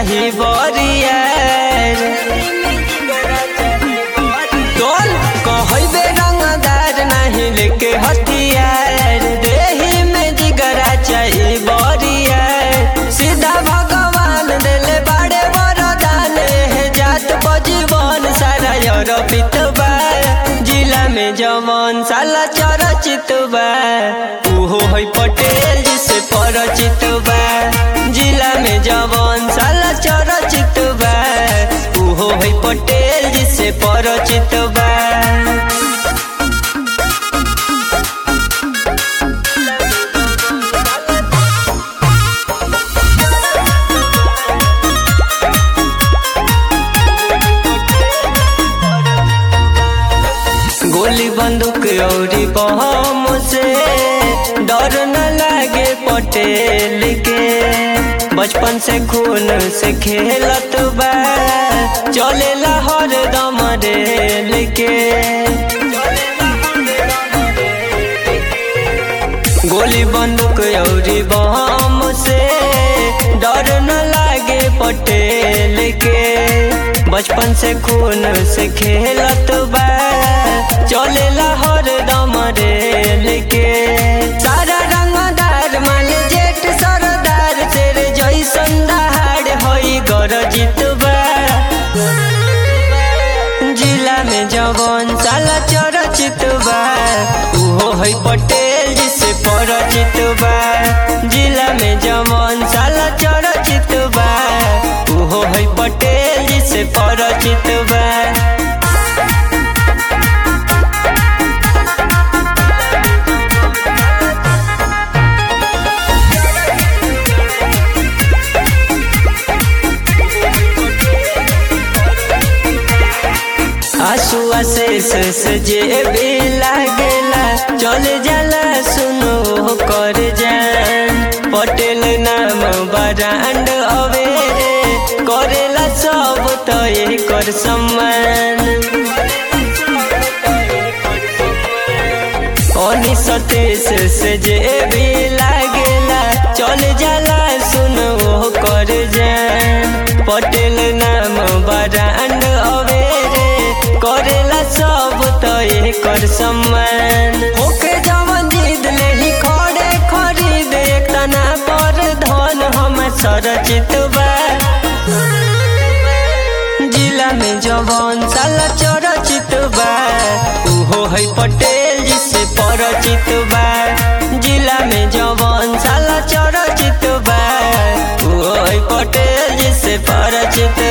चाही बरियार तोल कहबे रंगदार नहीं लेके हथियार देही में जिगरा चाही बरियार सीधा भगवान दिले बड़े वरदान है जात बजीवन सारा यूरोपित बा जिला में जवन साला चरचित बा उहो है पटेल जिसे परिचित बा जिला में जवन साला चरचित बा उहो है पटेल जिसे परिचित बा गोली बंदूक औरी बम से डर न लागे पटेल के बचपन से खून से खेलत बा चलेला हर दम रेल के गोली बंदूक औरी बम से डर न लागे पटेल के बचपन से खून से खेलत बा चलेला हर दम रेल के सारा रंगदार मान जेठ सरदार तेरे जैसन दहाड़ होई गरजित बा जिला में जवन साला चरचित बा उहो है पटेल जिसे परिचित बा जिला में जवन साला चरचित बा उहो है पटेल जिसे परिचित बा आंसू आशीष से जे भी लागेला चल जाला सुनो कर जान पटेल नाम बरांड अवेरे करेला सब तो कर सम्मान ओनी सतीश से जे भी लागेला चल जाला सुनो कर जान पटेल नाम बरांड अवेरे करेला सब तो कर सम्मान ओके जवन जीत ले ही खड़े खरीद एक तना पर धन हम सरचित बा जिला में जवन साला चरचित बा उहो है पटेल जिसे परिचित बा जिला में जवन साला चरचित बा उहो है पटेल जिसे परिचित